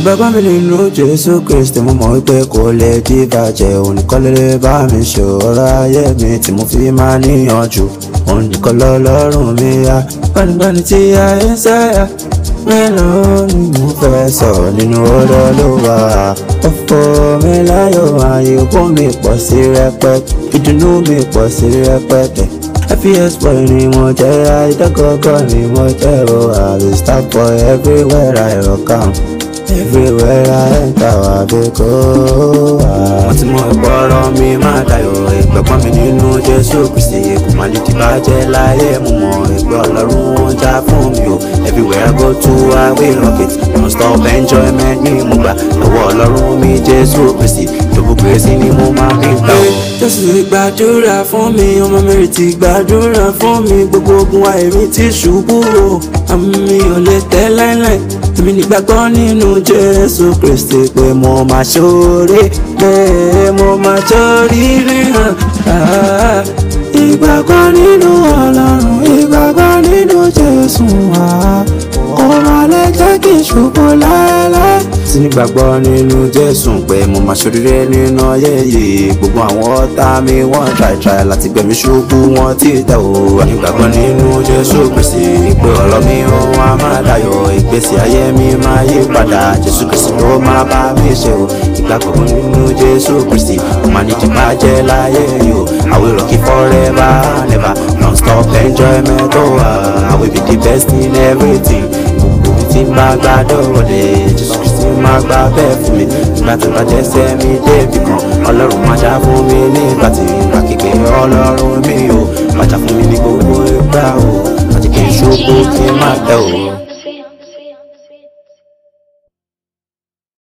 ìgbàgbọ́ mi nínú jésù kristi mo mọ̀ wípé kò lè dìbàjẹ́ òun nìkan lè bá mi ṣe ọ̀rọ̀ ayé mi tí mo fi máa níyànjú òun nìkan lọ́lọ́run mi yá gbanigbani tí ayé ń sáyà mélòó ni mo fẹ́ sọ nínú ọ̀rọ̀ ló wà ọ̀pọ̀ mi láyọ̀ ayé ogún mi pọ̀ sí rẹpẹtẹ ìdùnnú mi pọ̀ sí rẹpẹtẹ fps boy ni mo jẹ́ àìdọ́gọ́gọ́ ni mo jẹ́ o àbí star boy everywhere I rock am everywhere I enter I dey go. mo ti mọ ìgbọ́rọ̀ mi máa dayọ̀ ìgbẹ́pọ̀n mi nínú jésù kristi kò má lè dìbàjẹ́ láyé mo mọ ìgbẹ́ ọlọ́run ó já fún mi o everywhere I go to I will rock it non stop enjoyment ni mo gbà lọ́wọ́ ọlọ́run mi jésù kristi gbogbo gbèsè ni mo máa fi gbà o. jésù ti gbàdúrà fún mi ọmọ mi ti gbàdúrà fún mi gbogbo ogun àìrí ti ṣubú o àmì ò lè tẹ́ láíláí èmi nígbàgbọ́ nínú jésù kristi pé mo máa ṣoore pé mo máa ṣoríire hàn. Ah, ìgbàgbọ́ nínú ọlọ́run ìgbàgbọ́ nínú jésù wá kó máa lè jẹ́ kí n ṣubú láéláé. sí nígbàgbọ́ nínú jésù pé mo máa ṣoríire nínú ayé yìí gbogbo àwọn ọ̀tá mi wọ́n try-try láti gbẹ̀mí ṣubú wọn tí tẹ̀ o. nígbàgbọ́ nínú jésù kristi pé ọ̀rọ̀ mi ó wá máa dayọ̀ ìgbésí ayé mi máa yí padà jésù kristi ló máa bá mi ṣe o. ìgbàgbọ́ nínú jésù kristi ó máa ní ti bàjẹ́ láyé yìí o. I will rock it forever never non-stop enjoyment oh uh, I will be the best in everything gbogbo tí n bá gbàdọ̀ wọlé jésù kristi máa gbà bẹ́ẹ̀ fún mi nígbà tó bá jẹ́ sẹ́mi débì kan ọlọ́run máa já fún mi nígbà tí ìgbà kékeré ọlọ́run mi o máa já fún mi ní gbogbo ìgbà o àti kí n ṣubú kí n má tẹ̀ o.